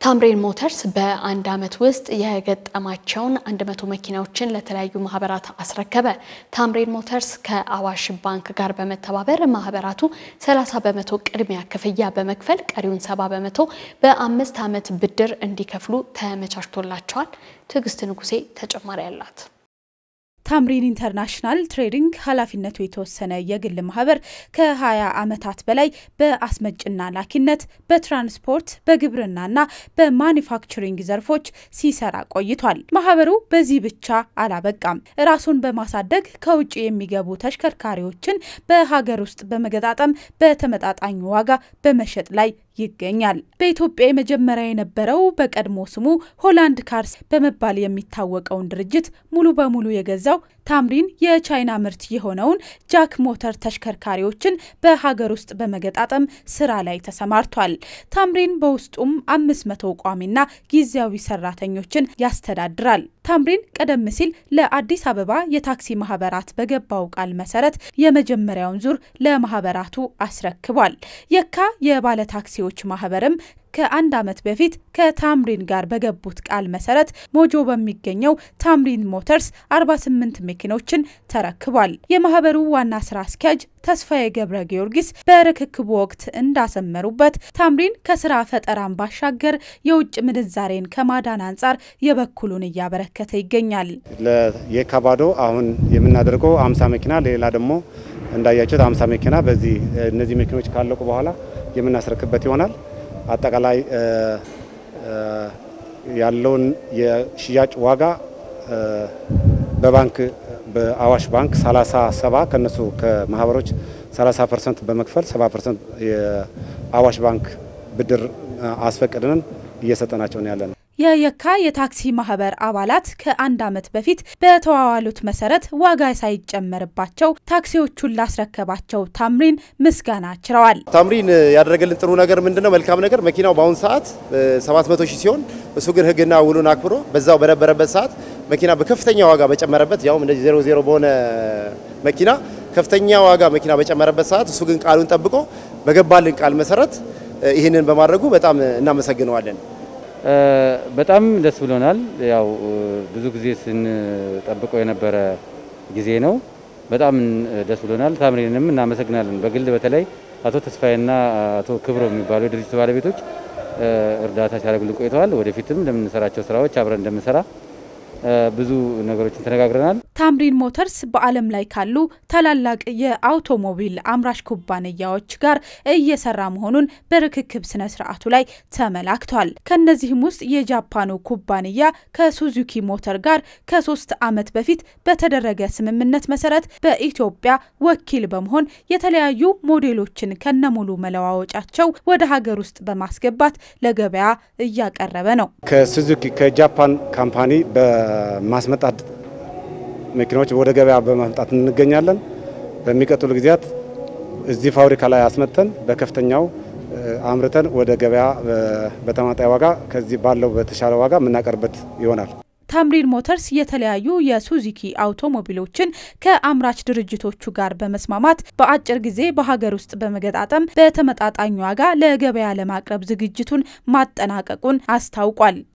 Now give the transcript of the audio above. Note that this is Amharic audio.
ታምሬን ሞተርስ በአንድ ዓመት ውስጥ የገጠማቸውን 100 መኪናዎችን ለተለያዩ ማህበራት አስረከበ። ታምሬን ሞተርስ ከአዋሽ ባንክ ጋር በመተባበር ማህበራቱ 30 በመቶ ቅድሚያ ክፍያ በመክፈል ቀሪውን 70 በመቶ በአምስት ዓመት ብድር እንዲከፍሉ ተመቻችቶላቸዋል። ትዕግስት ንጉሴ ተጨማሪ አላት። ታምሪን ኢንተርናሽናል ትሬዲንግ ኃላፊነቱ የተወሰነ የግል ማህበር ከ20 ዓመታት በላይ በአስመጭና ላኪነት፣ በትራንስፖርት፣ በግብርናና በማኒፋክቸሪንግ ዘርፎች ሲሰራ ቆይቷል። ማህበሩ በዚህ ብቻ አላበቃም። ራሱን በማሳደግ ከውጭ የሚገቡ ተሽከርካሪዎችን በሀገር ውስጥ በመገጣጠም በተመጣጣኝ ዋጋ በመሸጥ ላይ ይገኛል። በኢትዮጵያ የመጀመሪያ የነበረው በቀድሞ ስሙ ሆላንድ ካርስ በመባል የሚታወቀውን ድርጅት ሙሉ በሙሉ የገዛው ታምሪን የቻይና ምርት የሆነውን ጃክ ሞተር ተሽከርካሪዎችን በሀገር ውስጥ በመገጣጠም ስራ ላይ ተሰማርቷል። ታምሪን በውስጡም አምስት መቶ ቋሚና ጊዜያዊ ሰራተኞችን ያስተዳድራል። ታምሪን ቀደም ሲል ለአዲስ አበባ የታክሲ ማህበራት በገባው ቃል መሰረት የመጀመሪያውን ዙር ለማህበራቱ አስረክቧል። የካ የባለ ታክሲዎች ማህበርም ከአንድ ዓመት በፊት ከታምሪን ጋር በገቡት ቃል መሰረት ሞጆ በሚገኘው ታምሪን ሞተርስ 48 መኪኖችን ተረክቧል። የማህበሩ ዋና ስራ አስኪያጅ ተስፋዬ ገብረ ጊዮርጊስ በርክክቡ ወቅት እንዳሰመሩበት ታምሪን ከስራ ፈጠራን ባሻገር የውጭ ምንዛሬን ከማዳን አንጻር የበኩሉን እያበረከተ ይገኛል። የካባዶ አሁን የምናደርገው 50 መኪና ሌላ ደግሞ እንዳያችሁት 50 መኪና በዚህ እነዚህ መኪኖች ካለቁ በኋላ የምናስረክበት ይሆናል። አጠቃላይ ያለውን የሽያጭ ዋጋ በባንክ በአዋሽ ባንክ 37 ከነሱ ከማህበሮች 30 ፐርሰንት በመክፈል 70 ፐርሰንት የአዋሽ ባንክ ብድር አስፈቅድንን እየሰጠናቸው ነው ያለን። የየካ የታክሲ ማህበር አባላት ከአንድ ዓመት በፊት በተዋዋሉት መሰረት ዋጋ ሳይጨመርባቸው ታክሲዎቹን ላስረከባቸው ታምሪን ምስጋና ችረዋል። ታምሪን ያደረገልን ጥሩ ነገር ምንድነው? መልካም ነገር መኪናው በአሁኑ ሰዓት 700 ሺህ ሲሆን እሱ ግን ሕግና ውሉን አክብሮ በዛው በነበረበት ሰዓት መኪና በከፍተኛ ዋጋ በጨመረበት ያውም እንደዚህ ዜሮ ዜሮ በሆነ መኪና ከፍተኛ ዋጋ መኪና በጨመረበት ሰዓት እሱ ግን ቃሉን ጠብቆ በገባልን ቃል መሰረት ይህንን በማድረጉ በጣም እናመሰግነዋለን። በጣም ደስ ብሎናል። ያው ብዙ ጊዜ ስንጠብቀው የነበረ ጊዜ ነው። በጣም ደስ ብሎናል። ታምሪንም እናመሰግናለን። በግል በተለይ አቶ ተስፋዬና አቶ ክብሮ የሚባሉ የድርጅቱ ባለቤቶች እርዳታ ሲያደርጉልን ቆይተዋል። ወደፊትም ለምንሰራቸው ስራዎች አብረን እንደምንሰራ ብዙ ነገሮችን ተነጋግረናል። ታምሪን ሞተርስ በዓለም ላይ ካሉ ታላላቅ የአውቶሞቢል አምራች ኩባንያዎች ጋር እየሰራ መሆኑን በርክክብ ስነ ስርዓቱ ላይ ተመላክቷል። ከነዚህም ውስጥ የጃፓኑ ኩባንያ ከሱዙኪ ሞተር ጋር ከሶስት ዓመት በፊት በተደረገ ስምምነት መሰረት በኢትዮጵያ ወኪል በመሆን የተለያዩ ሞዴሎችን ከነሙሉ መለዋወጫቸው ወደ ሀገር ውስጥ በማስገባት ለገበያ እያቀረበ ነው። ከሱዙኪ ከጃፓን ካምፓኒ በማስመጣት መኪናዎች ወደ ገበያ በማምጣት እንገኛለን። በሚቀጥሉ ጊዜያት እዚህ ፋብሪካ ላይ አስመጥተን በከፍተኛው አምርተን ወደ ገበያ በተመጣጣኝ ዋጋ ከዚህ ባለው በተሻለ ዋጋ የምናቀርበት ይሆናል። ታምሪን ሞተርስ የተለያዩ የሱዙኪ አውቶሞቢሎችን ከአምራች ድርጅቶቹ ጋር በመስማማት በአጭር ጊዜ በሀገር ውስጥ በመገጣጠም በተመጣጣኝ ዋጋ ለገበያ ለማቅረብ ዝግጅቱን ማጠናቀቁን አስታውቋል።